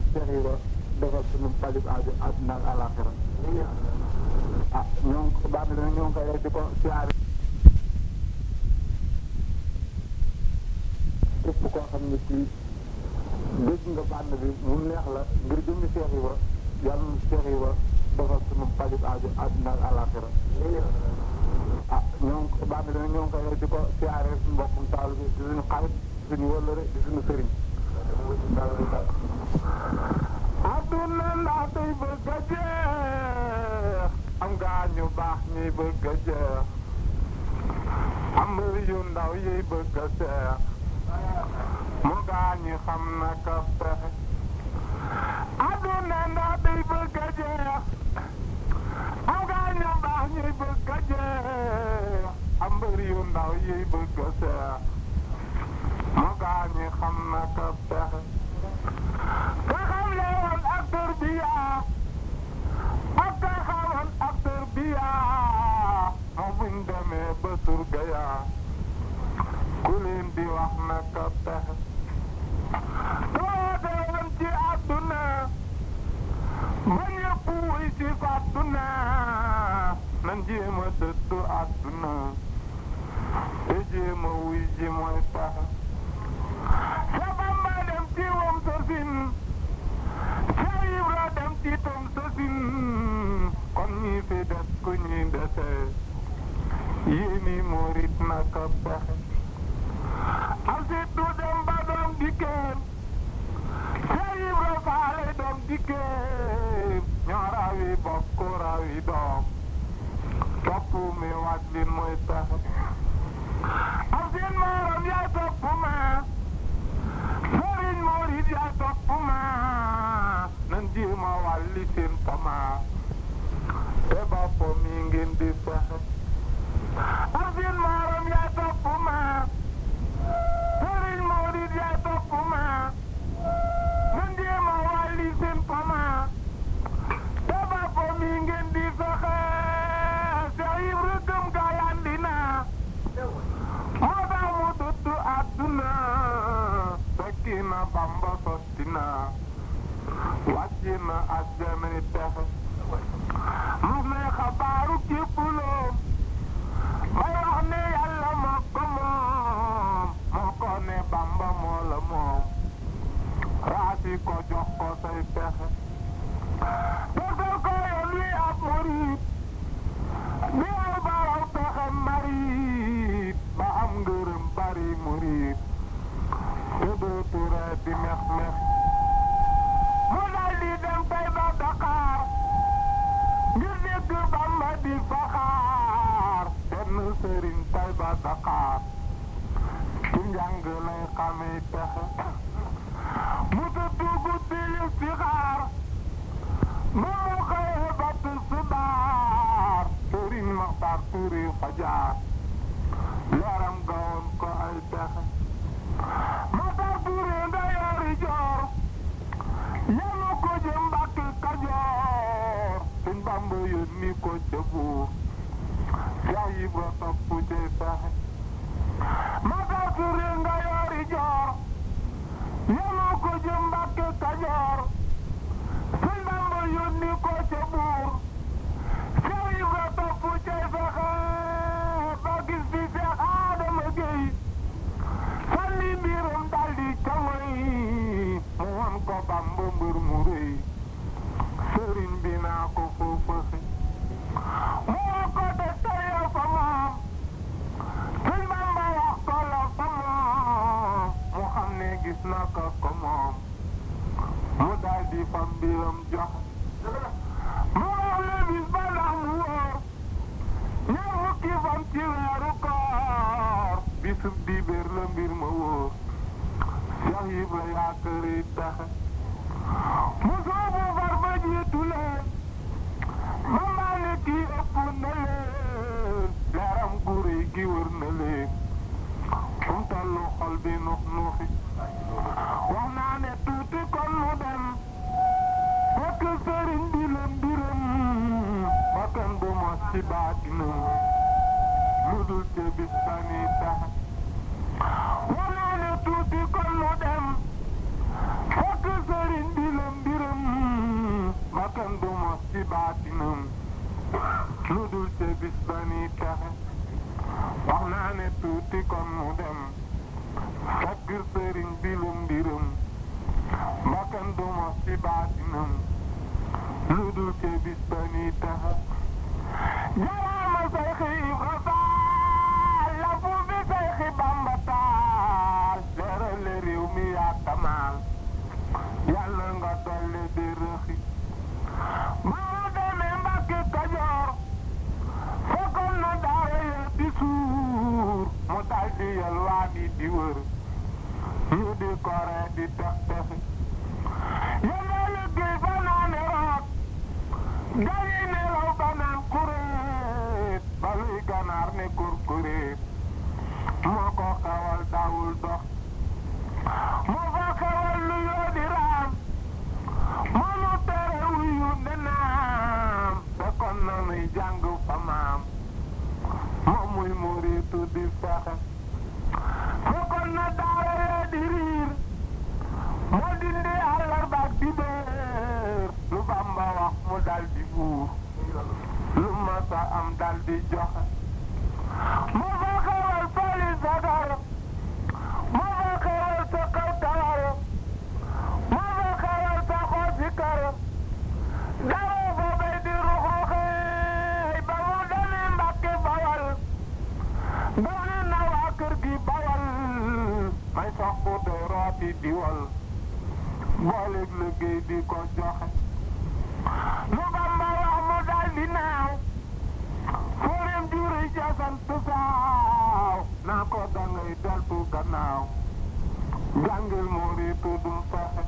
Cheikh Ibra defal suñu pajub aajo àdduna ak àllaaxira ah ñoo ngi baax na ñoo ngi koy rek di ko siyaare képp koo xam ne kii dégg nga bànn bi mu neex la ngir jëmmi Cheikh Ibra yàlla na Cheikh Ibra defal suñu pajub aajo àdduna ak àllaaxira ah ñoo ngi baax na ñoo ngi koy rek di ko siyaare suñu mbokkum taal bi di suñu xarit suñu wëllëre di suñu sëriñ adduna ndax day bëgg a jeex am gaa ñu baax ñuy bëgg a jeex am yu ndaw yiy bëgg a seex mu gaa ñi xam na ka pexe adduna ndax day bëgg a jeex am gaa ñu baax ñuy bëgg a jeex am yu ndaw yiy bëgg a seex mu gaa ñi xam na ka pexe ka xam le woon ak tarbiya ak ka xamoon ak tarbiya moom buñ demee ba surga ya ku leen di wax na ka pexe toote woon ci àdduna ba ñëpp wuy ci fàdduna nan jéem a dëddu àdduna te jéem a wuy ji mooy pexe sa Bamba dem ci wam sosin sa Ibra dem ci tom sosin kon ñi fi des ku ñuy dese yéeni murit naka pexe am si du dem ba doom dikkeen sa Ibra faale doom dikkeen ñoo rawi bokk rawi doom topp mi wàj lin mooy pexe am seen moorom yaa topp ma sëriñ murit yaa topp ma nan jéema wàlli seen tama te bopp mi ngeen di fexe am seen moorom yaa topp ma sëriñ murit yaa topp ma nan jéema wàlli seen tama te bopp mi ngeen di fexe Seex Ibra gëm gaa yandi na moo tax mu dëddu àdduna fekki na Bamba sotti na wàcci na àjjanay texe mu ne xabaaru képp loom may wax ne yàlla moo ko moom moo ko ne Bamba moo la moom raasi ko jox ko say pexe defal ko yoon wi ab murit bi aw baraw pexe marit ba am ngërëm bari murit te dootu ree di mex mex mu dal di dem tey ba Dakar ngir dégg Bamba di faxaar benn sëriñ tey ba Dakar ci njàng lay xamee pexe mu tëdd guddi listixaar ba mu xëyee ba tisbaar sëriñ Maxtaar Tuuri fajar yaram gawoon ko ay pexe Maxtaar Tuuri nga yoori joor yanu ko jëm Mbàkke Kajoor suñ Bamba yónni ko ca buur Seex Ibra topp cay pexe Maxtaar Tuuri nga yoori joor yanu ko jëm Mbàkke Kajoor suñ Bamba yónni ko ca buur Seex Ibra topp cay fexe ba gis fi Seex Adama Géy sànni mbiram daldi camoy mu wan ko Bamba mbër mu rëy sëriñ bi naa ko foofaxe mu wan ko te teyal fa moom suñ Bamba wax ko la fa moom mu xam ne gis na ko ko moom mu daldi fa mbiram jox mu wax le bis ba ndax mu wóor ñaar fukki fan ci weeru koor bisub dibéer la mbir ma wóor Seex Ibra yaa këri taxe mu soobu far ba jiitu leen Bamba ne kii ëpp na leen leeram gu rëy gi wër na leen fu mu tollu xol bi nux nuxi wax naa ne tuuti kon mu dem fekk sëriñ bi la mbiram bakkan du mos ci baatinam lu dul te bis bani taxe wax naa ne tuuti kon mu dem fekk sëriñ bi la mbiram baatinam lu dul ca bis ba ni texe wax naa ne tuuti kon mu dem fekk sëriñ bi lum mbiram bakkan du mos ci baatinam lu dul ca bis ba ni texe jaraama say xiif rasaal la fu bi say xi bamba taal leerale réew mi yaa kamaal yàlla nga dolli di rëxi ba mu demee Mbàkke Kajoor fekkoon na daara ya di suur mu dal di yalwaani di wër ñu di kore di tex texi yàlla liggéey fa naa ne root gayi nelaw ba naan kuréet ba luy ganaar ne kurkuréet moo ko xewal daawul dox moo fa xewal lu yoo di raam moo nu tere wuyu ne naam fekkoon na nuy jàng fa maam moom muy muriitu di fexe fekkoon na daara yee di riir moo dindi àllarba ak dibéer lu Bamba wax mu dal di buur lu masa am dal di joxe moo fa xewal fali sagar moo fa xewal sa kaw tawar moo fa xewal sa xoosi kër dawoo fa bay di ruxruxee ba mu demee Mbàkke Bawal doon na waa kër gi Bawal may sox bu doy rooti diwal booleeg liggéey di ko joxe lu Bamba wax mu dal di naaw fóoreem juri ca sant saaw naa ko dangay deltu gannaaw jàngil muriitu dum fexe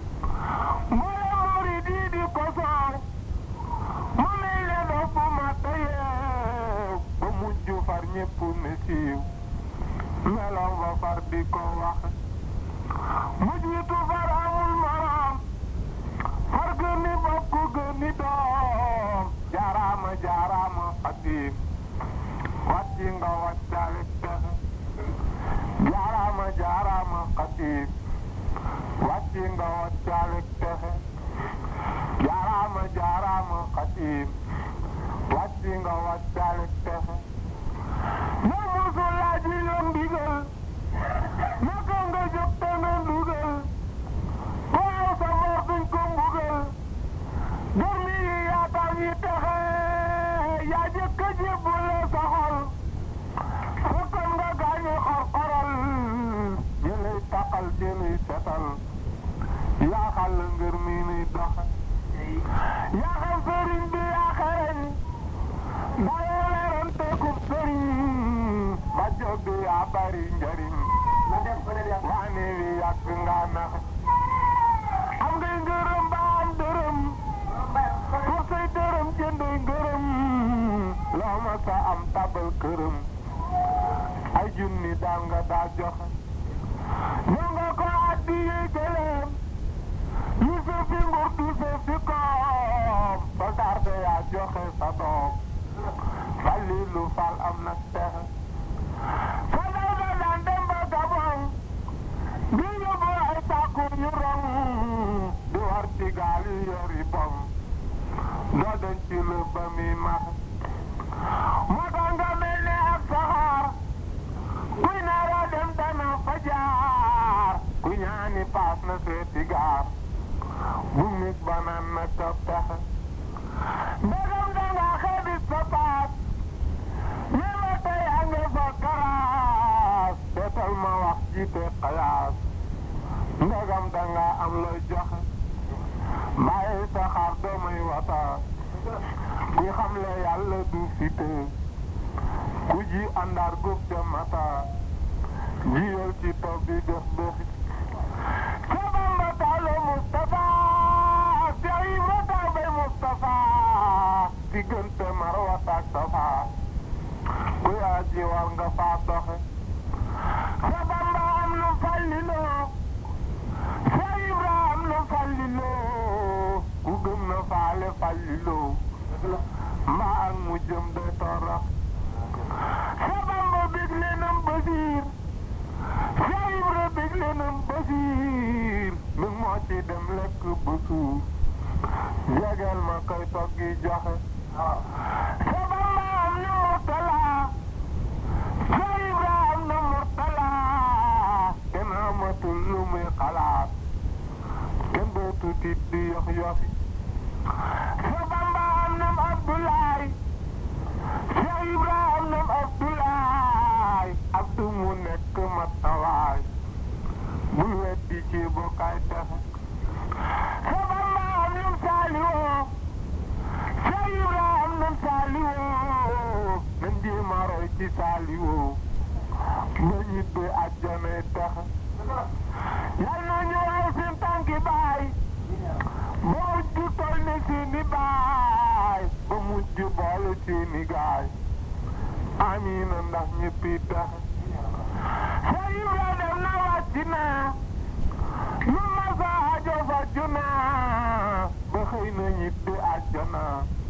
mboole murit yi di ko soow mu mel ne doo bu ma tayeew ba mujj far ñépp ne siiw meloom ba far di ko waxe mujjitu far amul morom far gëni bokk gëni doom jaaraama jaaraama xatiim wàcci nga wàccaale texe jaaraama jaaraama xatiim wàcci nga wàccaale texe jaaraama jaaraama xatiim wàcci nga wàccaale texe ñoo musul laaj yi yoon ndigal naka nga jóg te nga ndugal waaw sa mor duñ ko mbugal dormi yi yaatal yi texe yaa jëkk a jébbale sa xol fekkoon nga gaañu xor-xoral ñu lay taqal di luy setal yaa xal ngir mi nuy doxe yaa xam sëriñ bi yaa xereñ dayoo leeroon teekub sëriñ ba jóg yaa bari njariñ waane wi yàgg nga nax am ngay ngërëm ba am dërëm pour say dërëm jëndoy ngërëm loo ma sa am tabal këram ay junni daal nga daa joxe ñoo nga ko addi yee gëleem yu sa fi nguur du sa fi koom ba garde yaa joxe sa doom Falilu Fall am na texe sa daw da daan dem ba Gabon di yóbbu ay tàkku ñu rong di war ci gaal yi yori bom doo den ci lu ba mi max moo tax nga mel ne ak saxaar kuy naara dem dana fa jaar ku ñaani paas na seeti gaar bu nit ba naan na ka pexe ndegam danga xeebi sa paas ñëwa tey a nge fa karaas seetal ma wax jiite xayaas ndegam danga am looy joxe bàyyi sa xaar doomay wata kuy xam le yàlla du fite ku ji àndaar góob ca mata jiyal ci taw bi def doxi ca Bamba taalo Mustafa ca Ibra taw bay Mustafa diggante Marwa ak Safa kuy aji war nga faa doxe ca Bamba am nu falliloo ca Ibra am nu falliloo ku gëm na faale falliloo mbaa ak mu jëm de torox ca Bamba bég lenam basiir ca Ibra bég lenam basiir mi moo ci dem lekk ba suur jegeel ma koy toggi joxe sa bamba am na murtala sa ibra am na murtala kenn amatul lu muy xalaat kenn dootu tiit di yox yoxi sa bamba am na abdoulaye sa ibra am na abdoulaye abdu mu nekk matawaay bul weddi ci bokkaay texe sa bamba am nam saaliwoo sa ibra am nam saaliwoo nan di maroy ci saaliwoo ba ñibbe àjjanay texe yal na ñu raw seen tànki baay ba mujj tol ne seeni baay ba mujj boole seeni gaay amiina ndax ñëppi texe sa ibra dem na wàcc naa lu ma sa ajo faju naa ba xëy na ñibbi àjjana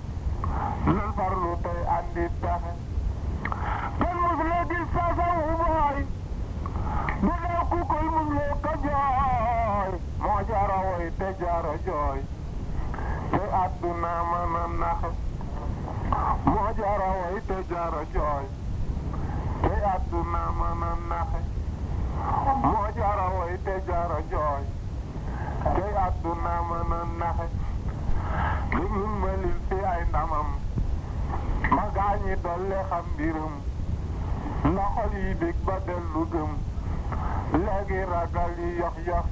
lan farlu tey andi texe kenn mus la gis sa sawu booy bu dee ku koy mus loo ko jooy moo jara woy te jara jooy te àdduna mën a naxe moo jara woy te jara jooy te àdduna mën a naxe moo jara woy te jara jooy te àdduna mën a naxe déglul ma lil fi ay ndamam ma gaañi dolle xam mbiram na xol yi bég ba dellu gëm léegi ragal yi yox yox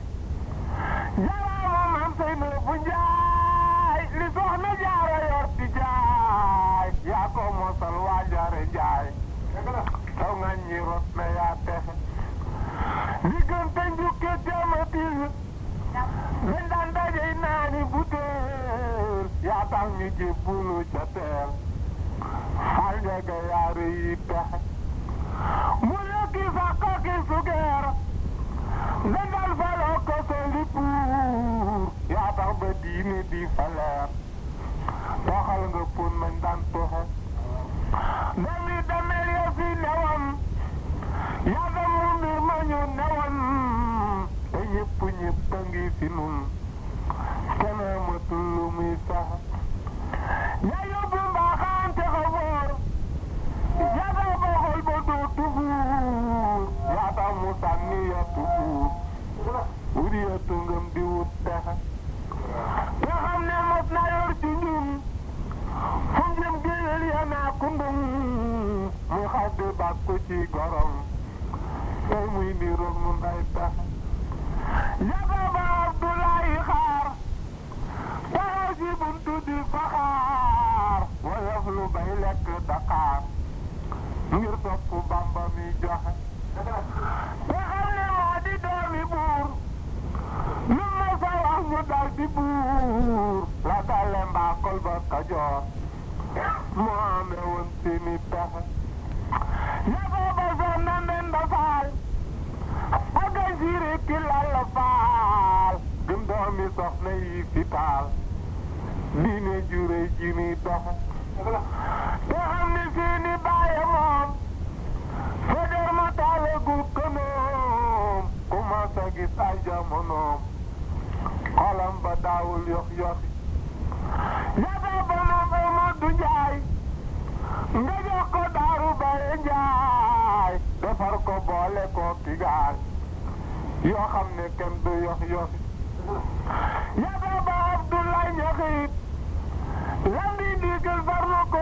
jaraama maam say na bu njaay li soxna jaara yor di jaay yaa ko mosal waa jaare jaay taw nga ñi rot na yaa texe diggante njukke jamatil dañ daan dajey naani butéel yaa tax ñu jébbulu ca teel xal njega yaare yi texe mu lekki sa koki sugeer dañ daan faloo ko soli puur yaa tax ba diine di faleer toxal nga pon mañ daan toxe dami damel ya fi newam yaa dem mu mbir ma ñu newoon te ñëpp ñëpp a ngi fi nun kenn amatul lu muy sax yaa yóbbu mbaaxaan te xaboor yaa tax ba xol ba dootu buur yaa tax mu sànni yattu buur wut yattu ngëm di wut texe te xam ne mos na yor ci ñun fu jëm géwél ya naa kundum muy xaddi bàkku ci gorom tey muy niroog nun ay pexe yaba ba Abdoulaye xaar taxaw ci buntu di faxaar woyof lu bay lekk Dakar ngir topp Bamba mi joxe te xam ne moo di doomi buur lu ma sa wax ñu dal di buur la dale mbaakol ba Kajoor moo amee woon seeni pexe yaba ba soon na ndenda faal aga siire ki lalla faal gëm doomi soxna yi fi taal diine jure ji ni doxe te xam ne seeni baaye moom fajar ma taalagul kënoom ku ma sa gis ay jamonoom xolam ba daawul yox yoxi yaba ba moom Amadou Njaay nga jox ko daaru baye njaay defar ko boole ko ki gaal yoo xam ne kenn du yox yoxi yaba ba Abdoulaye ñaxit lam di ndigal farlu ko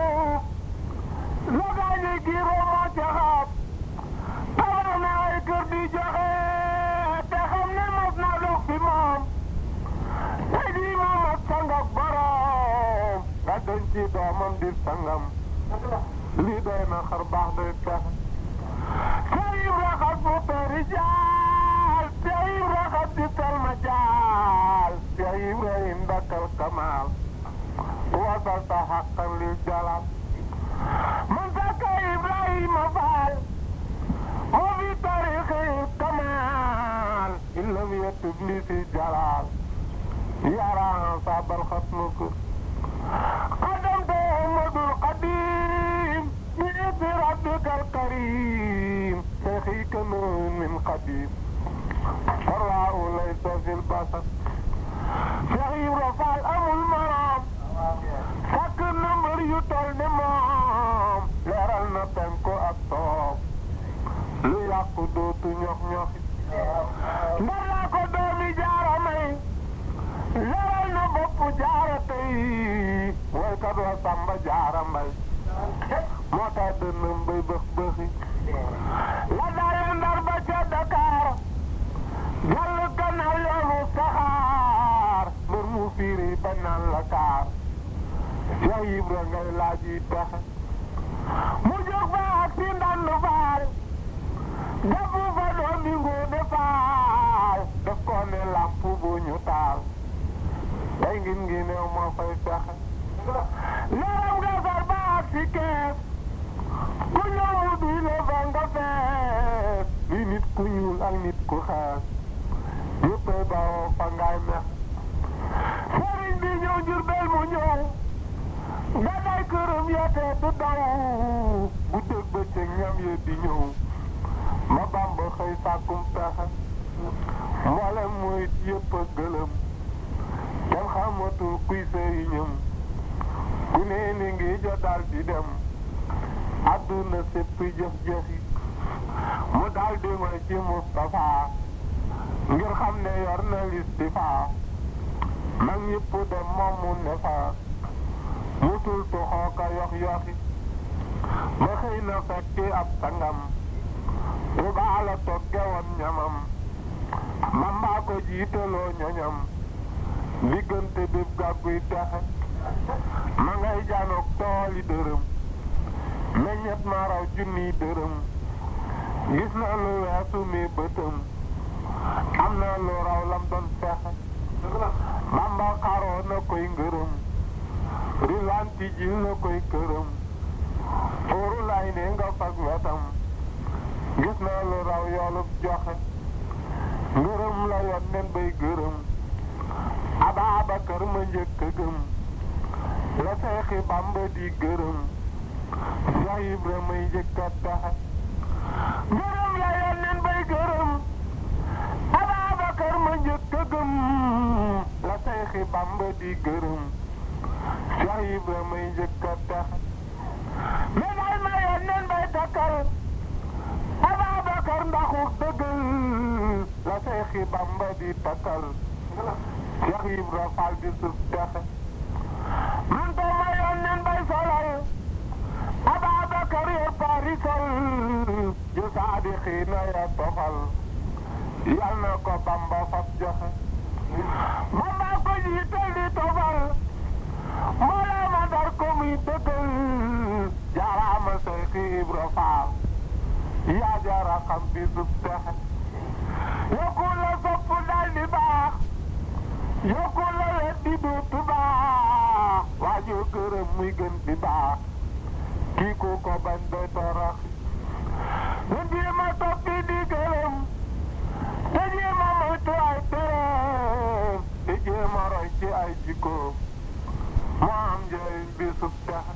logaañi giiroo moo ca xaab tabax na ay kër di joxe te xam ne mos na dox fi moom te di moom ak sangak borom nga denc ci doomam di sangam lii doy na xar baax doy pexe sayib raxas bu tari jaal sayib raxas di talma jaal sayib rahim dakal kamaal wasal ta xaqan li jalal man saka ibrahima faal moo fi tarixi kamaal illam yatub li si jalal yaraan sabal xatnukur قدمت أحمد القديم بإذن ربك الكريم شيخي كنون من قديم فالراء ليس في البصر شيخي رفع الأمر المرام sàkk na mbër yu tol ni moom leeral na penku ak soob lu yàqu dootu ñox ñoxi ndar laa ko doomi jaara may leeral na bopp jaara tey woykat wa samba jaara mbay moo tax dënnam bay bëx bëxi la daale ndar ba ca Dakar jàll gannaaw yoonu saxaar mbër mu fiiri ba naan la kaar Cheikh Ibra ngay laaj yi pexe mu jóg fa ak si ndandu faal defu fa doom bi nguude faal def ko ne lamp bu ñu taal day ngin ngi neew moo fay fexe leeram nga far ba ak si kees ku ñëw mu duy la fa nga fees li nit ku ñuul ak nit ku xees yëppay bawoo fa ngaay mex sëriñ bi ñëw Jurbel mu ñëw nga day këram yeetee du daw bu dëgg ba ca ñam ye di ñëw ma bamba xëy sàkkum pexe mboolem murit yëpp a gëlëm kenn xamatul kuy sëriñam ku ne ni ngi ja dal di dem àdduna sépp jëf-jëfi mu dal di ma ci Moustapha ngir xam ne yor na listifa mag ñëpp dem moom mu ne fa musul tuxoo ka yox yoxi ba xëy na fekki ab sangam bu baala togge woon ñamam bambaa ko jiitaloo ñoñam diggante bépp gàgguy texe ma ngay janoog tooli dërëm meññet ma raw junniy dërëm gis na lu weesu mi bëtëm am na lu raw lam doon fexe bamba xaroo na koy ngërëm rilanti ji na koy këram fooru lay ne nga fag wetam gis na lu raw yoolub joxe ngërëm la yoon nen bay gërëm Ababakar ma njëkk a gëm la seexi bamba di gërëm Cheikh Ibra may njëkk a taxe ngërëm la yoon nen bay gërëm Ababakar ma njëkk a gëm la seexi bamba di gërëm Cheikh Ibra may njëkk a taxe médaay ma yoon nen bay takkal Ababakar ndaxuk dëggal la seexi bamba di takkal Cheikh Ibra Fall di suuf texe man to ma yoon nen bay solal Ababakar yor parisol ju saadixiina ya tofal yal na ko Bamba fab joxe Bamba ko jiital di tofal mbooloo ma dar ko muy dëggal jaaraama Cheikh Ibra Fall yaa jaara xam bi suuf texe yokku la sopp dal di baax yokku la wet di duutu baax waajoo gërëm muy gën di baax kii ku ko bañ doy torox na jéema toppi di gërëm te jéema moytu ay tereem te jéema roy ci ay jikkoom moo am njëriñ bi sub texe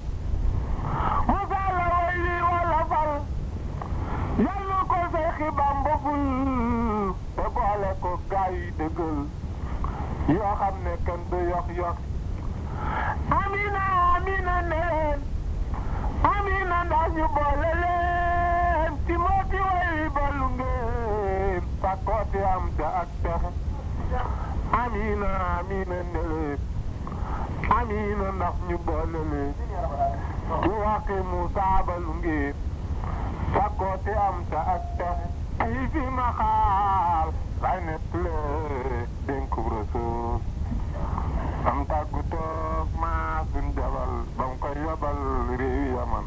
Musa la way wi wala fal yàlla ko Seexi Bamba ful te boole ko gaay yi dëggal yoo xam ne kenn du yox yox amina amina neen amina ndax ñu boole leen ci mooti way balu ngeen sakkooti am te ak texe amina amina neleen amina ndax ñu boole leen ci waxi Musa balu ngeen sakkooti am te ak texe ay fi ma xaal lay nett lee dénku Rasuul am tàggu toog maa suñ jabal ba mu koy yabal réewi yaman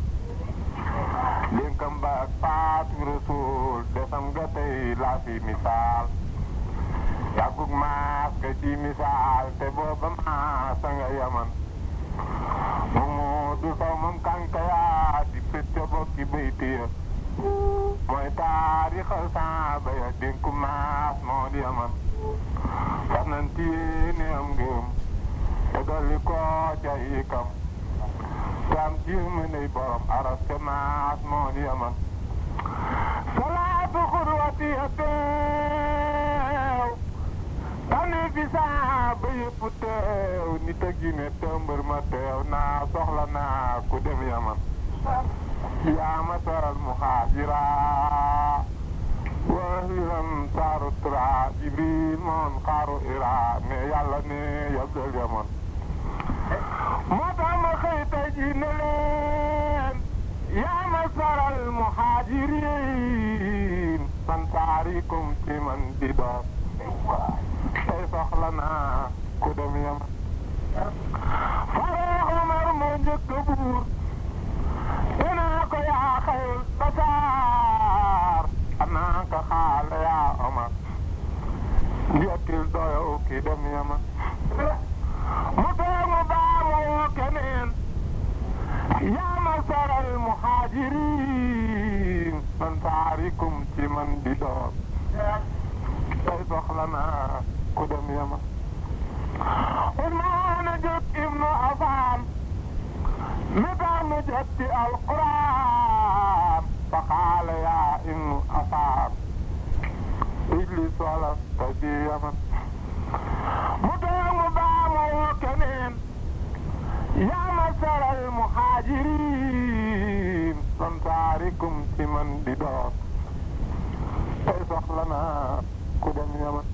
dénkam ba ak faatu Rasuul desam ga tey laa fi misaal yàggug maas ga ci misaal te booba maas a nga yaman moomu du saw moom kànka yaa di pét ca bokki bayti ya mooy taarixal saaba ya dénku maas moo di yaman fas nañ ci yéene am ngëm te dolli ko ca ikam te am ci mënay borom aras te maas moo di yaman salaatu xurwati ya teew tane fi saaba yëpp teew nit a gi ne tëmbër ma teew naa soxla naa ku dem yaman yaa ma saral muhaajira wahiran saaru tura jibril moon xaaru ira ne yàlla ne yabdal yaman moo tax ma xëy tey ji ne leen yaa ma saral muhajirin man saarikum ci man di doon tey soxla naa ku dem yaman faroo Omar moo njëkk buur te naa ko yaa xayul basaar anaa ko xaale yaa Omar njottil doyow ki dem yaman mu toog mu baa mu woo keneen yaa ma saral muhajirin man saarikum ci man di doon tey soxla naa ku dem yaman Usmaan jot ibnu Affaan mi tax mu jot ci alquran fa qaala yaa ibnu Affaan ijlis wala taji yaman mu toog mu baa mu woo keneen yaa masaral muhajirin man saarikum ci man di doon tey soxla naa ku dem yaman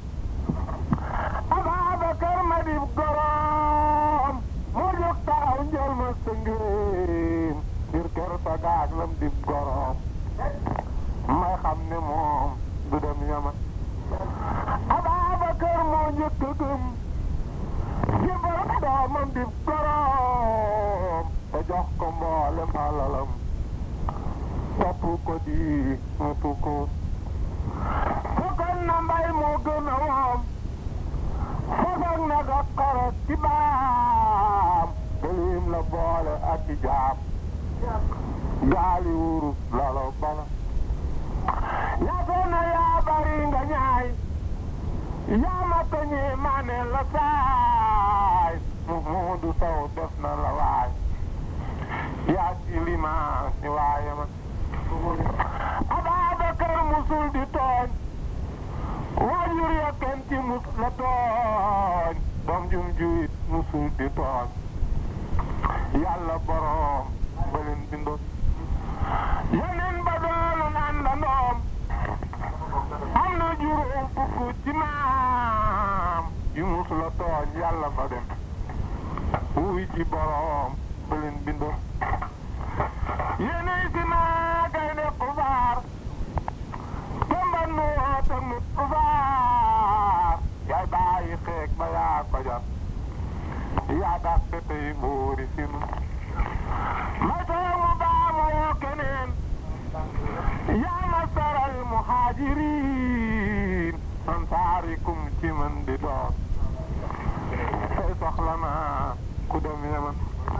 Ababakar ma dib gorom mu jóg taxaw njël ma sëngéem ngir kër sa gaag lam dib gorom may xam ne moom du dem yaman Ababakar moo njëkk a gëm jébal doomam dib gorom te jox ko mboolem alalam topp ko di mutu ko fokkoon na mbay moo gën a woom fofoog na ga korot ci baam gëlim la boole ak i jaam gaali wurus lalo bala yaatoo na yaa bari nga ñaay yaa ma toñee maane la saay mu muudu saw def na la waay yaa ci limaa ci waaye ma Ababakar musul di tooñ waajur ya kenn ci mus la tooñ doom jum juit musul di tooñ yàlla boroom ba leen bindoon yeneen ba doon àndandoom am na juróom fukk ci maam yu mus la tooñ yàlla ba dem wuy ci boroom ba leen bindoon yeneen si maa gaynde xubaar Demba nu woote mu xubaar yaay bàyyi xeeg ba yaa ko jar yaa dàq tey buuri sinu ma toog mu baa ma woo keneen yaa ma saral muhajirin man saarikum ci man di doon tey soxla naa ku dem yaman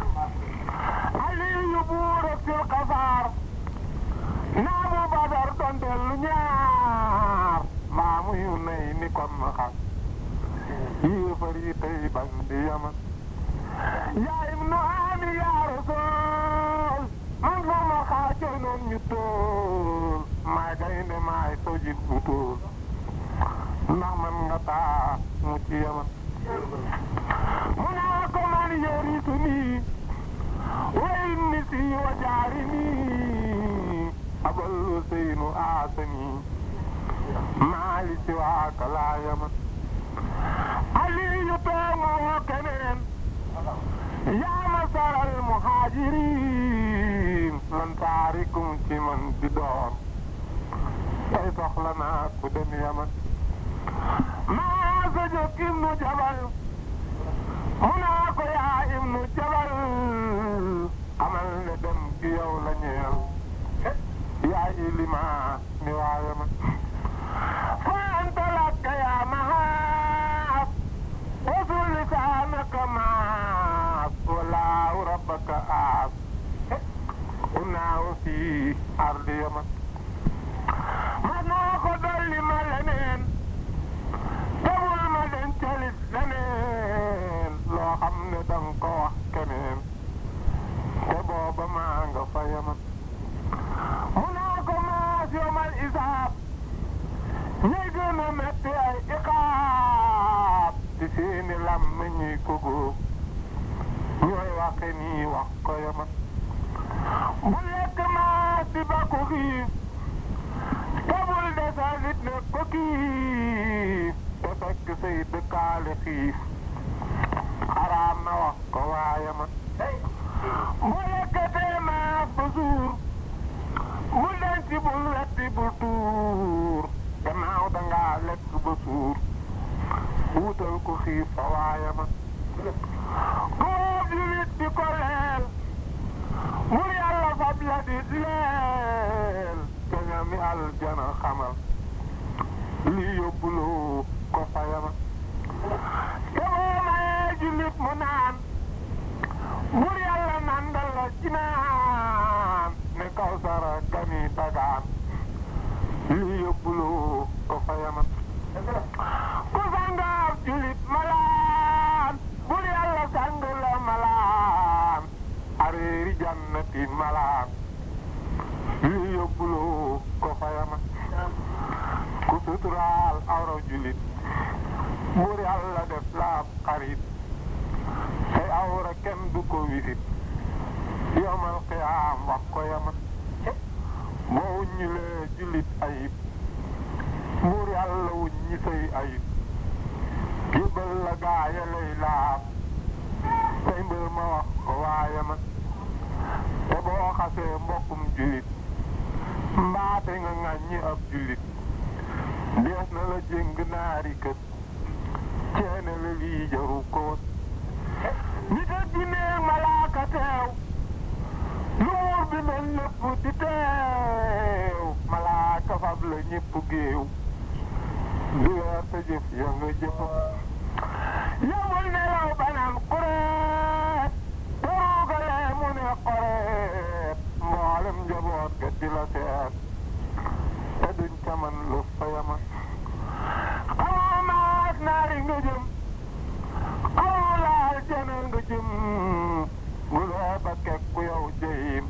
aliyu buur ak sil xasaar naa bu badar doon dellu ñaar maa muyu nay ni kon ma xam yéefar yi tey bañ di yaman yaa ibnu aami yaa rasul man fa ma xaajal noon ñu tool maay gaynde maay sojit bu tool ndax man nga taa mu ci yaman mu naa ko man yorisu nii way ni si wa jaari nii aballu seynu aasani maali si waaka laa yaman aliyu tooma woo keneen yaa ma saral muhajirin man taarikum ci man di doon tey soxla naa ku dem yaman maa sa jóg ibnu jabal mu naa ko yaa ibnu jabal amal ne dem gi yow la ñeel yaa ilima mi waaye ma fa anta lakka yaa mahaab wasul lisaanaka maab walaahu rabbaka aab unaaw fi ardi yaman ma naa ko dolli ma leneen tebul ma dencalit leneen loo xam ne danga ko wax keneen te booba maa nga fa yaman mu naa ko maas yomal isaab ñay gën a metti ay iqaab ci seeni làmmiñ ñuy ko góob ñooy waxe nii wax ko yaman bu lekk maas di ba ko xiif tabul desalit ne ko kiif te fekk say dëkkaale xiif xaraam na wax ko waaye man bu lekkatee maas ba suur bul denc bul wetti bul tuur gannaaw dangaa lekk ba suur wutal ko xiif fa waaye man koo julit di ko leel bul yàlla fab la di leel te ñami aljana xamal li yóbbuloo ko fa yama te boo mayee julit mu naan bul yàlla nandal la ci naan ne kaw sara gani dagaan li yóbbuloo ko fa yama ku sangaab julit malaan bul yàlla sang la malaan areeri jannati malaan li yóbbuloo ko fa yama ku suturaal awra julit bur yàlla def laab xarit say awra kenn du ko wisit yomal xiyaam wax ko yama boo wuññilee julit ayib buur yàlla wuññi say ayib yëbbal la gaaya lay laab say mbër ma wax ko waaye ma te boo xasee mbokkum julit mbaate nga ŋàññi ab julit dees na la jëng naari kët ceene la lii jaru ko woon nit ak jinneeg malaaka teew lu muur bi mel lépp di teew malaaka fab la ñépp géew di weer sa jëf ya nga jëfa yamul nelaw banaan kureet te ruugalee mu ne xoreet mboolem njaboot ga di la seet te duñ ca man lu fa yama xamoo maas naari nga jëm xamoo laal jana nga jëm bu lee ba kekku yow jëyim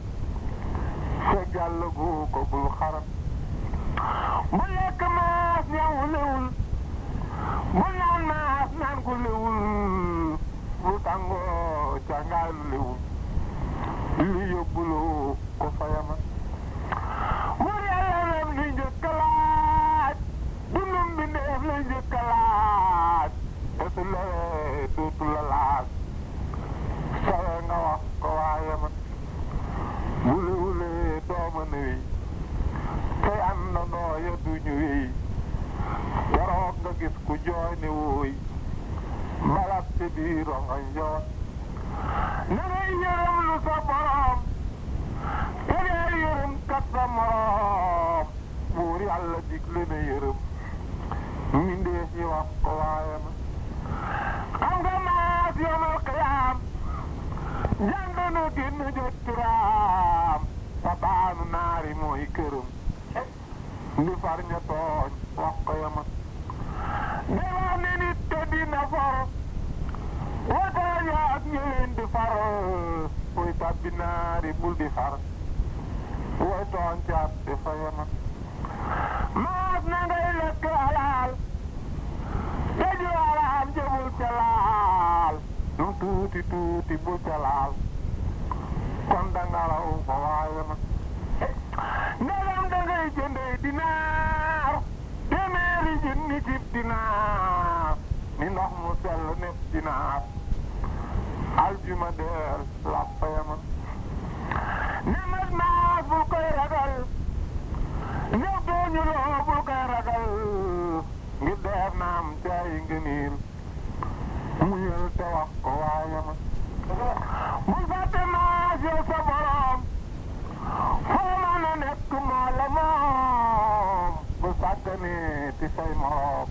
sa gàll gu ko bul xaram bu lekk maas ñaw lewul bu naan maas naan ko lewul bu tàngoo càngaalu lewul li yóbbuloo ko fa yama bu yàlla lem li njëkk a laaj dundum bi ndeef la njëkk a laaj te su lewee dootu la laaj sawe nga wax ko waaye ma bu lewulee dooma ne wi tey àndandoo ya duñu wéy waroog nga gis ku jooy ne wooy mbalab ci biir rongoñ joon na ngay yërëm lu sa borom te dee yërëm kat sa morom buur yàlla digle na yërëm mbindeef yi wax ko waaye ma xam nga maas yomal xiyaam jàng na génn jot turaam sa baanu naari mooy këram ndi far ña tooñ wax ko yama day wax ne nit te dina for watooñ ak ñu leen di far muy tabbi naari bul di far way tooñ caat di fa yama maas na ngay lekk alaal te ju alaam jëbul ca laal lu tuuti tuuti bul ca laal kon danga raw fa waaye ma ndegam dangay jëndee dinaar téeméeri junni cib dinaar ni ndox mu sell nepp dinaar aljuma deel lappa yama nemat maas bul koy ragal ñëw dooñu loo bul koy ragal ngir deef naam caay ngëniil muyal te wax ko waaye ma bul fàtte maas yow sa borom foo mën a nekk moo la moom bu sàgganee ti say moroom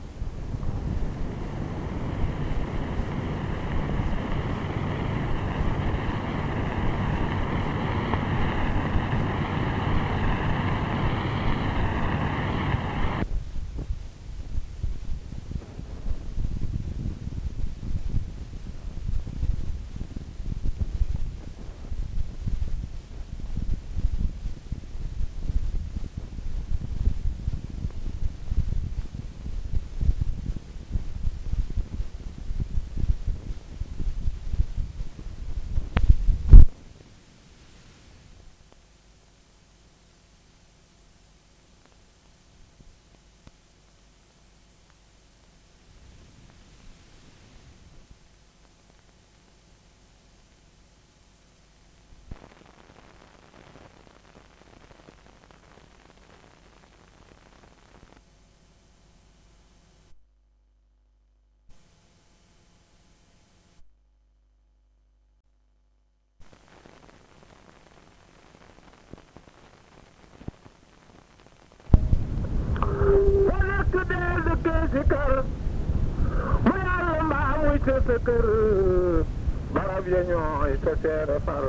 si kër mu yàlla mbaa muy sa sa kër barab ya ñooy sa seere far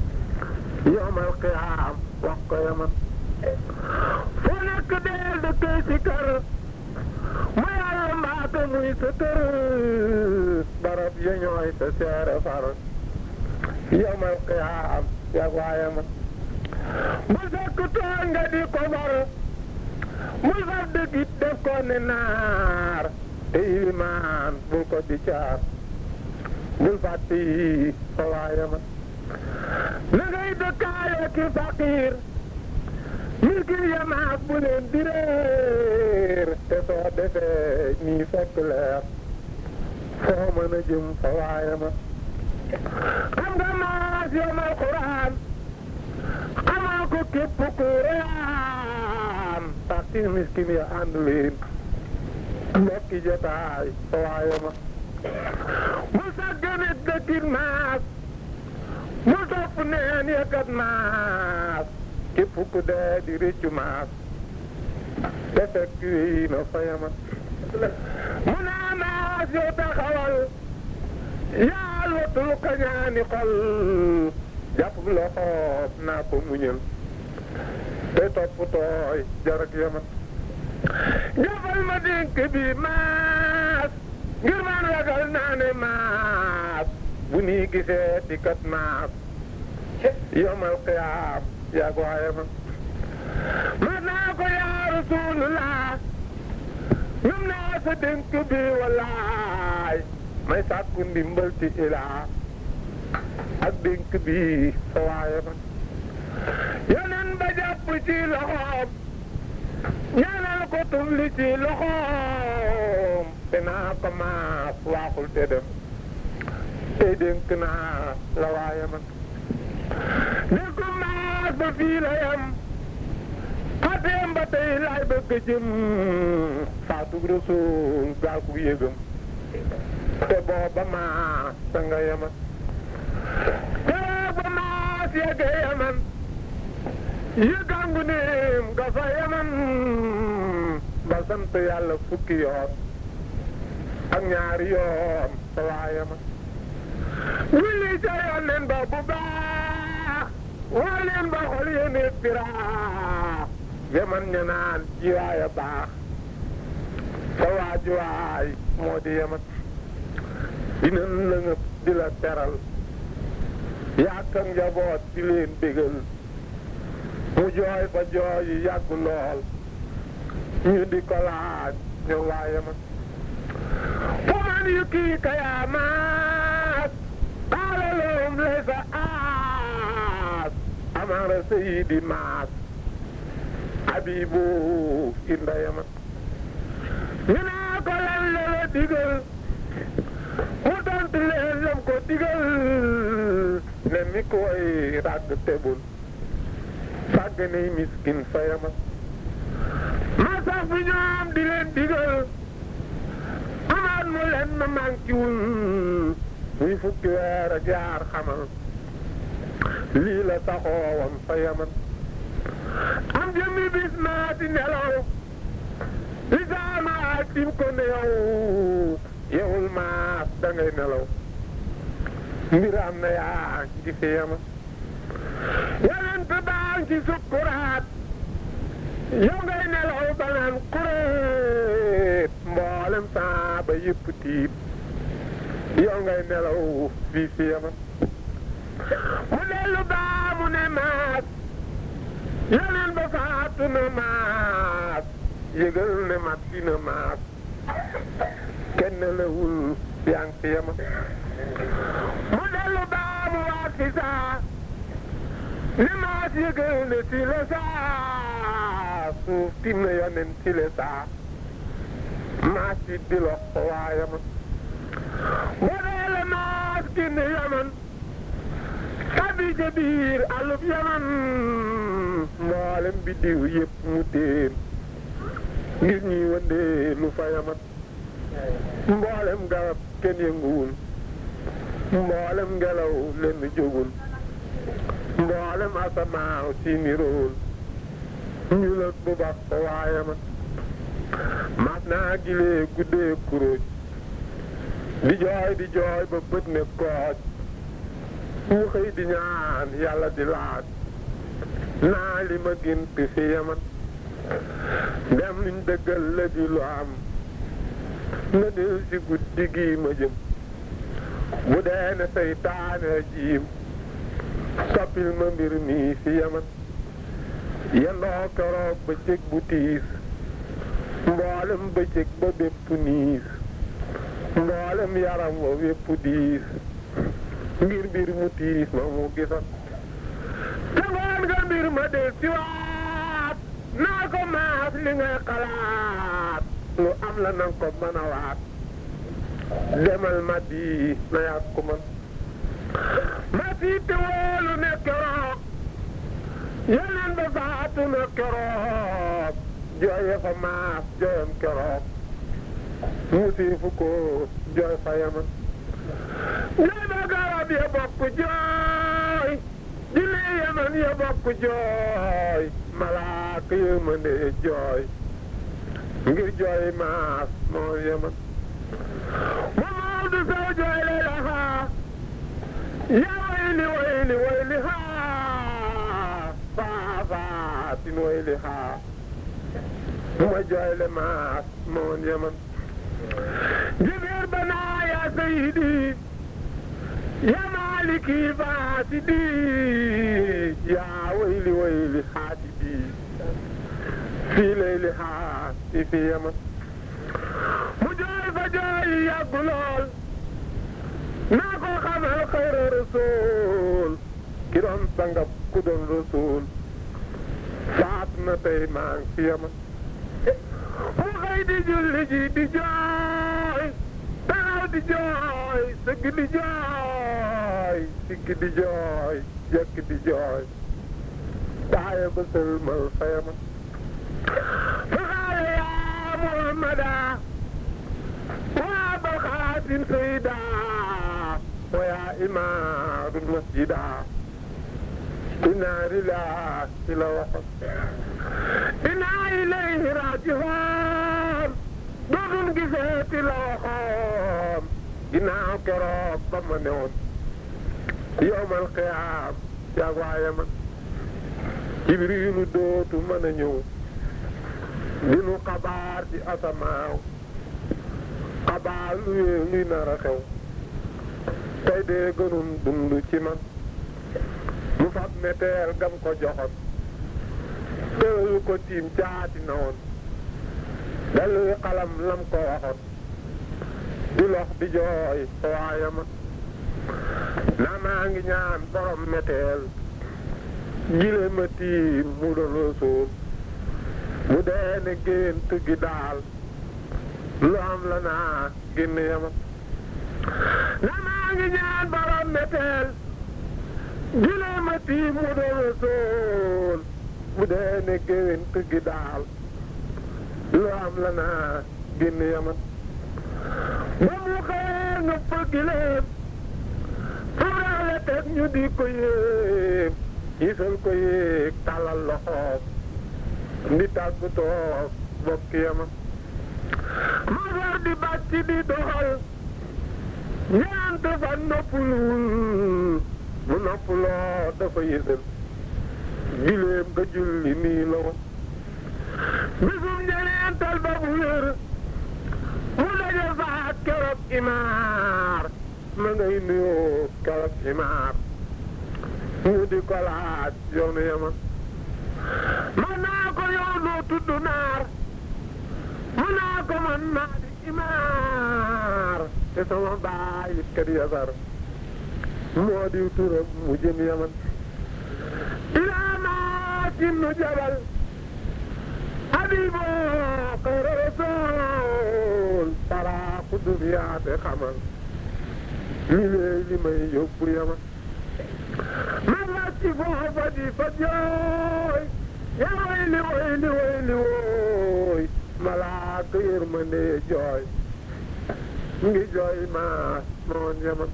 yomal xiyaam wax ko yaman fu nekk deel dëkkee si kër mu yàlla mbaa ko muy sa kër barab ya ñooy sa seere far yomal xiyaam yag waa yaman bu fekk tooñ nga di ko bar mu far dëggit def ko ne naar te ilimaan bul ko di caar bul fàtte yi fa waa yaman na ngay dëkkaale ki faqiir milkin yamaak bu leen di réer te soo defee ñii fekk leer foo mën a jëm fa waa yaman xam nga maas yomal quraan xamaa ko képp ku reyaan parti miskin ya ànd leen mbokki jotaay fa waa yaman mu sàgganit dëkkin maas mu topp neen yëkkat maas képp ku dee di réccu maas te fekk yi na fa yaman mu naa maas yow taxawal yaal watul kañaani xol jàpp loxoom naa ko muñal te topp tooy jarak yaman jàppal ma dénk bi maas ngir man ragal naa ne maas bu nii gisee di kat maas yomal xiyaam yaa ko waaye man mas naa ko yaa rasulullah ñum naa sa dénk bi wallaay may sàkku ndimbal ci ilaa ak dénk bi sa waaye man yeneen ba jàpp ci loxoom ñaanal ko tumli ci loxoom te naa ko maas waaxul te dem tey dénk naa la waaye man dénk maas ba fii la yam xateem ba tey laay bëgg jëm faatu rasul gaal ku yëgam te booba maas sa nga yaman te booba maas yegge yaman yëggangu neem nga fa yaman ba sant yàlla fukki yoon ak ñaari yoon sa waa yaman julli ca yonneen ba bu baax woo leen ba xol yéene firaax yaman ña naan jiwaaya baax sa waa jiwaay moo di yaman dinañ la ngëp di la teral yàkk ak njaboot di leen bégal mu jooy fa jooy yi yàgg lool ñu di ko laaj ñoom waa yaman fu man yu kii kayaa maas qaala lahum laysa aas amara sayidi maas abibu inda yaman ñu naa ko lan la la digal mu tontu leen lam ko digal ne mi koy ràgg tebul sàgg nay miskin fa yaman ma sax fi ñoom di leen digal amaat mu leen ma mànkiwul muy fukki weer ak yaar xamal lii la taxoowam fa yaman am jëmmi bis maa di nelaw li saama ak dim ko ne yow yewul maas da ngay nelaw mbir am na yaa ngi fi yaman yonent baa ngi ci sukkuraat yow ngay nelaw ba naan kuréet mboolem saa ba yëpp tiit yow ngay nelaw fii fi yaman mu dellu baa mu ne maas yeneen ba faatu na maas yëgal ne mat dina maas kenn lewul yaa ngi fi yaman mu dellu baa mu waat fi saa ne maas yëgal ne si la saa suuf tim na yonen si la saa maas yi di lox ko waa yaman mu deele maas génn yaman tabi ca biir alub yaman mboolem bi diw yëpp mu teen ngir ñuy wëndee lu fa yaman mboolem garab kenn yënguwul mboolem ngelaw lenn jógul mboolem asamaaw si nirool ñu la bu baax ko waa yaman mas naa gilee guddee kuróoj di jooy di jooy ba bët ne kooj mu xëy di ñaan yàlla di laaj naa li ma gént fi yaman dem luñ dëggal la di lu am na del si guddi gi ma jëm bu dee ne seytaane jiim soppil ma mbir mi fi yaman yendoo keroog bëccëg bu tiis mboolem bëccëg ba bépp niis mboolem yaram wa wépp diis ngir mbir mu tiis ma mu gisat te ngoon nga mbir ma del si waat naa ko maas li ngay xalaat lu am la nanga ko mën a waat demal ma di na yàgg ko man ma siite woolu ne keroog yeneen ba faatu na keroog jooye fa maas jooyam keroog musiifu ko jooy fa yaman jooy ba garab ya bokk jooy jinne yaman ya bokk jooy malaaka yërmande jooy ngir jooy maas moo yaman ma mawdu saw jooy lay laxaa ya wayli wayli wayli haa faafaatin wayli haa ma jooy le maas moon yaman jibeer banaa yaa sayidi ya maaliki faasidi yaa wayli wayli haasidi fii layli haa fi fi yaman mu jooy fa jooy yàgg lool naa ko xamal xayra rasul ki doon sangab ku doon rasul faat na tey maa ngi fi yaman mu xëy di julli ji di jooy taxaw di jooy sëgg di jooy sigg di jooy jekk di jooy taaya ba sëlmal fa yaman fa xaale yaa muhammada waa bal xaasin sayda wa yaa imaadul masjida inaa lillaahi la waxoon inaa ilayhi raaji'uun dootul giseeti la waxoon ginnaaw keroog ba ma ne woon yowmal qiyaam yaag waa Yaman Jibriilu dootu mën a ñëw dinu xabaar ci asamaaw xabaar luy luy nar a xew tey dee gënum dund ci man mu fab meteel gam ko joxoon tëralu ko tiim caati na woon daluy xalam lam ko waxoon di lox di jooy waaye ma naa maa ngi ñaan borom meteel gile ma tiim mu doon suuf mu dee ne gént gi daal lu am la naa génn yama naa maa ngi ñaan borom meteel gile ma tiim mu doon suuf mu dee ne gént gi daal lu am la naa génn yaman ba mu xëyee nga fëggi leen faraale teg ñu di ko yéeg gisal ko yéeg tàllal loxoom di tàggatoo bokk yaman ma war di bàcc di doxal ñeent fan noppuluwul mu noppuloo dafa yësal gileem nga julli nii la ko bisum ñeneental ba bu wér mu daje faat keroog imaar ma ngay nuyoo keroog imaar mu di ko laaj yoonu yaman man naa ko yow noo tudd naar mu naa ko man naa di imaar te sama baay it kat yasar moo di turam mu jëm yaman ilaa maa kinnu jabal habibo xayra rasul para ku duniyaate xamal li léey li may yóbbu yaman ma wàcc foofa di fa jooy ya wayli wayli wayli wooy malaaka yërmande jooy ngi jooy maas moon yaman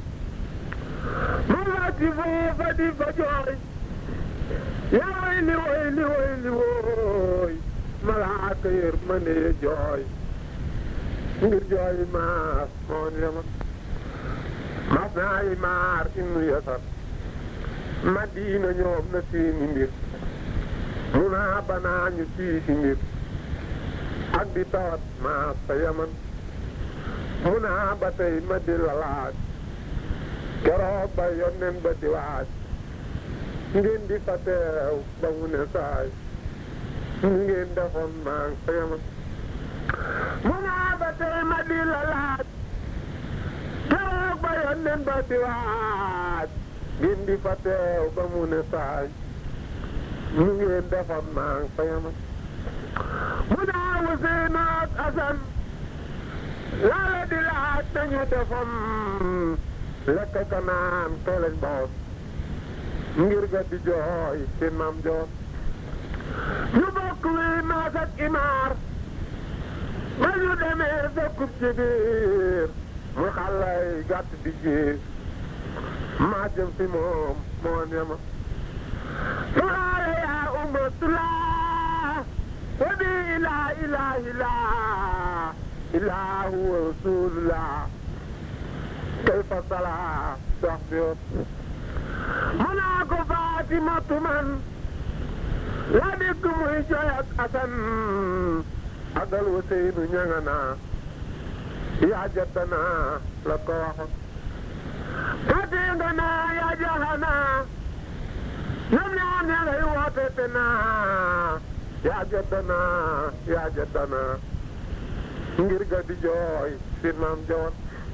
ma wàcc foofa di fa jooy ya wayli wayli wayli wooy malaaka yër ma ne jooy ngir jooy maas moo ni dama mas naa yi maar inu yasar madina ñoom na seeni mbir mu naa banaa ñu sii si mbir ak di tawat maas sa yaman mu naa ba tey ma di la laaj keroog ba yonnen ba di waaj ngeen di fa teew ba mu ne saay ñu ngeen defoon maa ngi sa yaman mu naa ba tey ma di la laaj keroog ba yonnen ba di waaj ngeen di fa teew ba mu ne saay ñu ngeen defoon maa ngi sa yaman mu naa Useynu ak Asan laala di laaj nañu defoon lekk ka naan tooleñ boos ngir ga di jooy seen maam joor ñu bokk wi maas ak imaar ba ñu demee dëkkub ci biir mu xalay gàtt di jiir maa jëm fi moom moo nema tulaale yaa ummatullah wa bi ilaa ilaa ilaa ilaa huwa rasulullah kayfa salaa dox bi yoon mu naa ko Faatimatu man la dégg muy jooy ak Asan agal Useynu ñanga naa yaa jattana la ko waxoon fatinga naa yaa jaxana ñoom ñaar ña ngay woote te naa yaa jattana yaa jattana ngir ga di jooy sin maam joon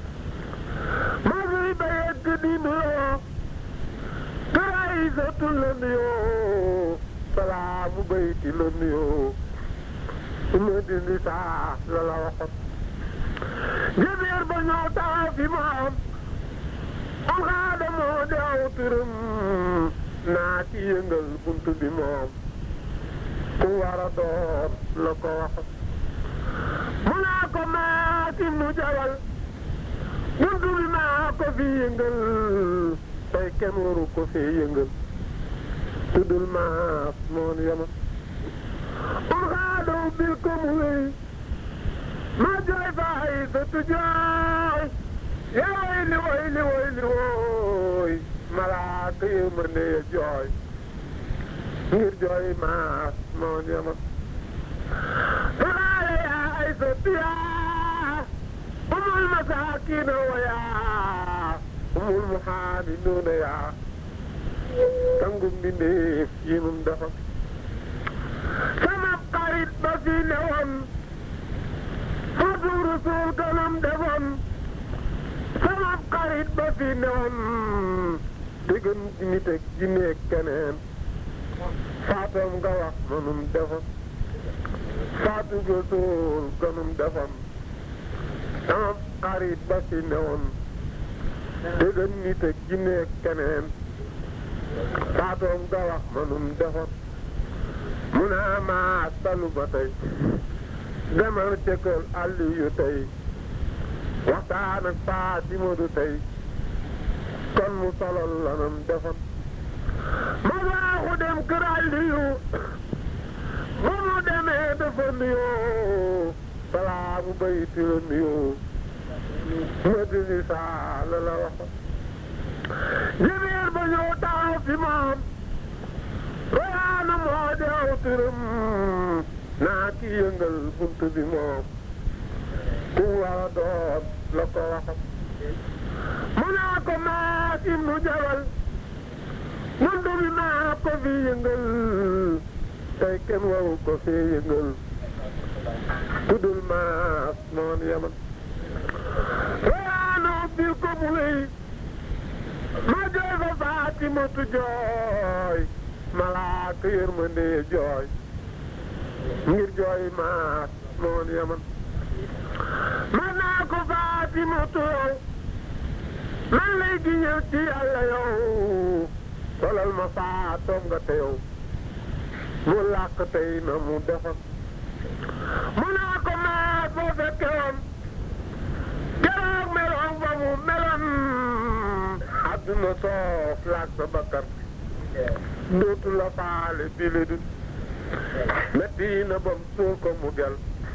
masuy ba yegg di nuyoo këraay sotul la nuyoo salaamu bayti la nuyoo ma dindi saa la la waxoon jëbeer ba ñëw taxaw fi moom am xaada moo deew turam naa ci yëngal bunt bi moom ku war a doon la ko waxoon mu naa ko maati mu jawal buntu bi maa ko fi yëngal tey kenn waru ko fi yëngal tuddul maas moon yama um xaadaw bil ko mu wéy ma jooy faay sa tu jooy yaa way li woy li woy li woy malaaka yërmande ya jooy ngir jooy maas moon yama tulaale yaa ay sa tuyaa umul masaakiina wayaa umul muhaaminuuna yaa tangum mbindéef yi mum dafa sama xarit ba fi newoon fatu rasul kanam defoon sama xarit ba fi newoon dëggan nit ak jinne ak keneen faatam nga wax manum defoon faatu rasul kanum defoon sama xarit ba fi newoon dëggan nit ak jinne ak keneen faatoom nga wax manum defoon mu naa maa talu ba tey demal cëkkal àll yu tey waxtaan ak Faatimatu tey kon mu solol lanam defoon ma waaxu dem kër àll yu ba mu demee dafa nuyoo balaa mu bayti la nuyoo ma dindi saa la la waxoon jëbeer ba ñëw taxaw fi moom royaana moo deew turam naa ki yëngal bunt bi moom ku war a doon la ko waxam mu naa ko maas ibnu jabal bunt bi maa ko fi yëngal tey kenn waru ko fi yëngal tuddul maas moon yaman royaana bil ko mu wéy ma jooy fa Faatimatu jooy malaaka yërmande jooy ngir jooy maas moon yaman ma naa ko Faatimatu yow man lay giñal ci yàlla yow solal ma faatoom nga te yow mu làkk tey na mu defar mu naa ko maas boo fekke woon keroog meloon ba mu meloon àdduna soof laag sa bakkar dootu la faale bi le dun metti na bam suur ko mu gel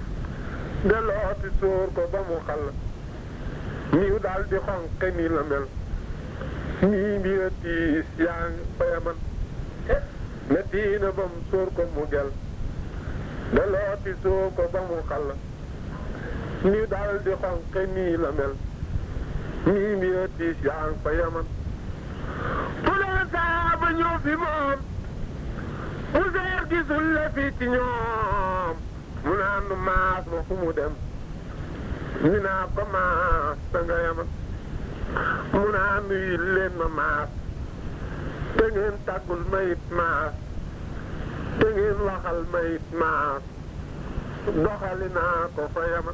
delooti suur ko ba mu xal niw daal di xonqe ni la mel nii mbira tiis yaa ngi fa yaman metti na bam suur ko mu gel delooti suur ko ba mu xal niw daal di xonqe nii la mel nii mbira tiis yaa ngi fa yaman fu leen saaba ñëw fi moom Useer gisul la fii ci ñoom mu naan nu maas ma fu mu dem ñu naa ko maas da nga yama mu naan nu yil leen ma maas te ngeen tàggul mayit maas te ngeen waxal mayit maas doxali naa ko fa yama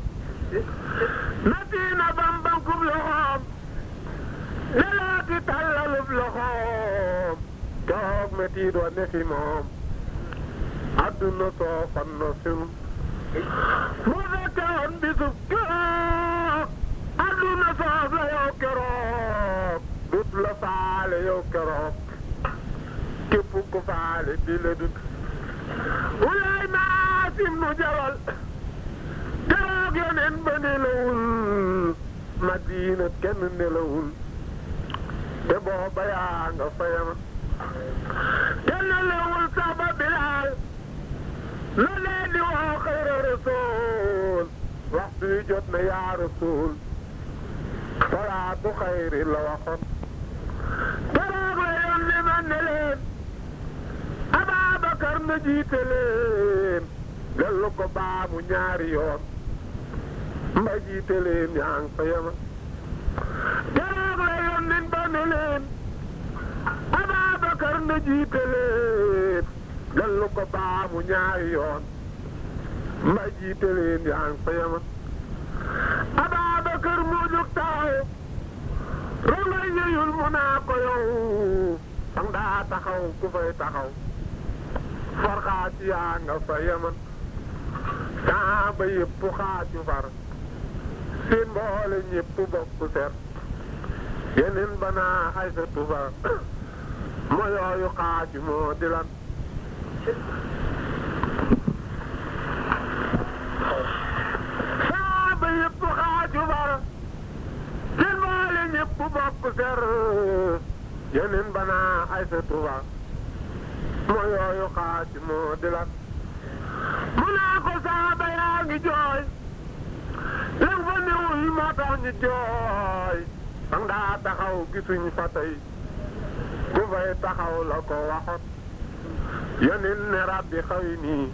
metti na bam bankub loxoom delaati tàllalub loxoom toog metti doo ne fi moom adduna soo fan na sunu mu fekkoon bisub keroog adduna soof la yow keroog dut la faale yow keroog képp ku faale di la dut wulaay maasim nu jawal keroog yeneen ba nelawul madina kenn nelawul te booba yaa nga fayama kenn nelawul saba bilaal la leen di woo xayra rasul waxtu wi jot na yaa rasul salaatu xayri la waxoon keroog la yoon li man ne leen Ababakar na jiite leen dellu ko baamu ñaari yoon mba jiite leen yaa ngi fa yema keroog la yoon nin ba ne leen Ababakar na jiite leen dellu ko baamu ñaari yoon mba jiite leen yaa ngi fa yema Ababakar moo jóg taxaw rongay yeyul mu naa ko yow sang daa taxaw ku fay taxaw farxaati yaa nga fa yeman saaba yëpp xaaju far seen mboole ñëpp bokk ser yeneen ba naa ay sa tufa mo yooyu xaaju moo di lan saaba yëpp xaaju far seen mboole ñëpp bokk ser yeneen ba naa ay sa tufa moo yooyu xaati moo di lan mu naa ko saaba yaa ngi jooy lan fa newul moo tax ñu jooy dang daa taxaw gisuñ fa tey ku fay taxaw la ko waxoon yonin ne rabbi xaw nii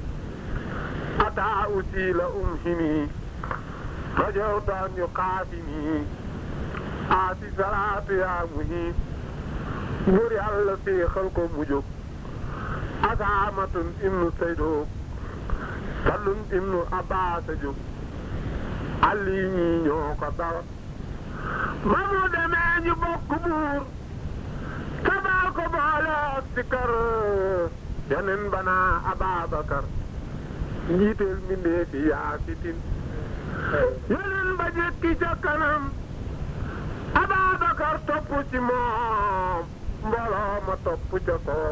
ataa usi la um si nii rajow taan yu xaafi nii aasi salaatu yaa mu nii buur yàlla séexal ko mu jóg asaamatun ibnu saydo sallun ibnu abbaasa jóg alli ñii ñoo ko dawal ba mu demee ñu bokk buur sabal ko boole ak si kër yeneen banaa ababakar njiiteel mbindee fi yaa fitin yeneen ba jekki ca kanam ababakar topp ci moom mbooloo ma topp ca koom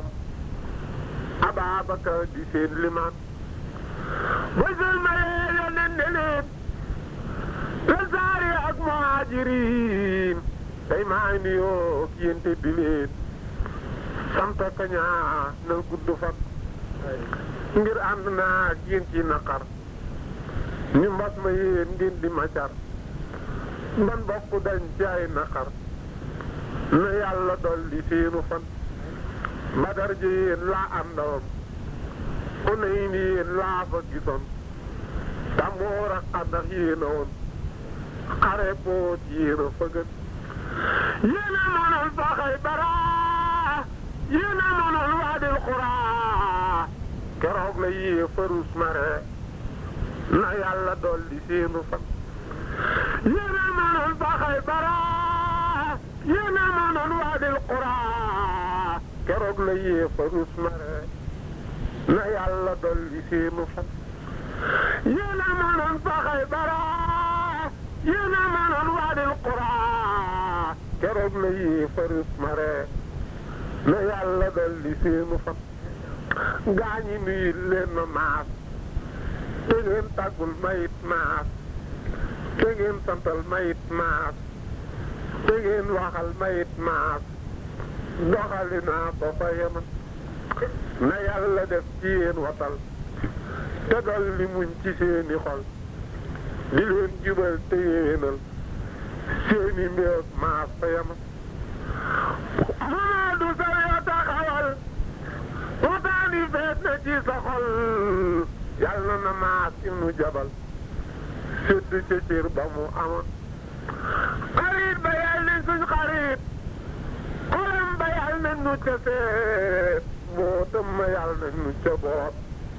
Ababakar di seen limaan ba sëlmalee yónneen ne leen lansaari ak muhaajiriin tey maa ngi nuyoo ak yéen te di leen sant ka ñaa na gudd fan ngir ànd naa ak yéen ci naqar ñu mbas ma yéen ngeen di ma car man bokk dañ ci ay naqar na yàlla dolli seenu fan Badar ji yéen laa àndoon Hunayn yéen laa fa gisoon Tamoor ak Xandax yéen a woon xare boot yéen a fëgën yéen a mënoon fa Xaybara yéen a mënoon Waadil Xuraa keroog la yee farus mare na yàlla dolli seenu fan yéen a mënoon fa Xaybara yéen a mënoon Waadil Xuraa keroog la yee farus mare na yàlla dolli seenu fan yéen a mënoon fa Xaybara yéen a mënoon Waadil Xuraa keroog la yee farus mare na yàlla dolli seenu fan gaañi nuyu leen ma maas te ngeen tàggul mayit maas te ngeen santal mayit maas te ngeen waxal mayit maas doxali naa ba fa yema na yàlla def ci yéen watal te dol li muñ ci seeni xol di leen jubal te yéenal seeni mbir maas fa yema Mamadou Sow yoo taxawal waxtaani feet na ci sa xol yàlla na maas ibnu jabal sedd ca cër ba mu amoon xarit ba yàlla nañ suñ xarit xolam ba yàlla nañ nu ca seet mbootam ma yàlla nañ nu ca boot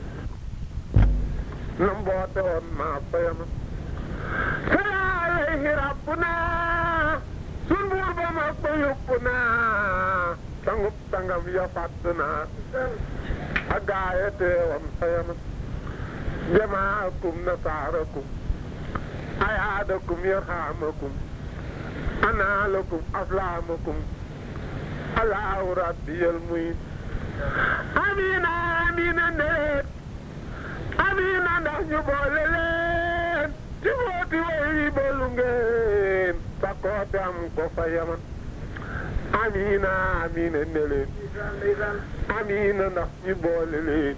na mboote woon maas fa yama sala alayhi rabbuna sun buur ba mag ba yóbbu naa sangub sangam ya fàtt naa ak gaaya teewam fa yama jamaakum nasaarakum ayaadakum yarhamakum anaalakum aflaamakum allahu rabbiyal muyin amina amina ndeet amina ndax ñu boole leen ci booti way boolu ngeen sakkoote am ko fa yaman amina amina ne leen amina ndax ñu boole leen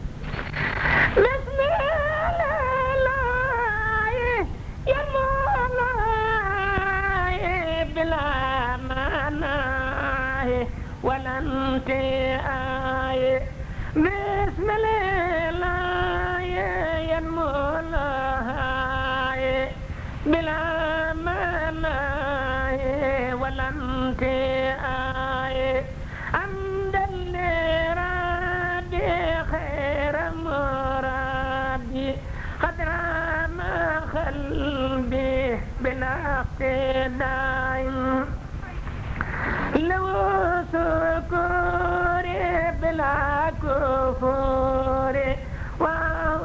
ولن تآي بسم الله ينمو الله بلا مناي ولن تآي عند الرادي خير مرادي قد رام قلبي بلا اقتداء لو سكوري بلا كفور وهو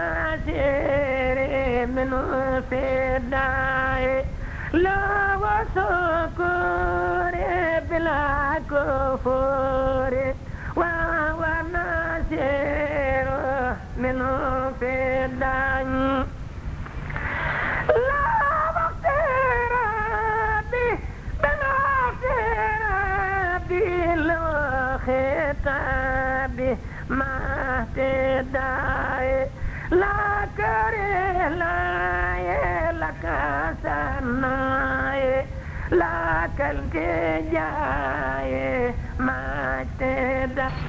ناصري من فداي لو سكوري بلا كفور وهو ناصر من فداي لا مغفر بي بلا بالخطاب ما تدعي لا كره لا لك سناي لا كالتجاي ما تدعي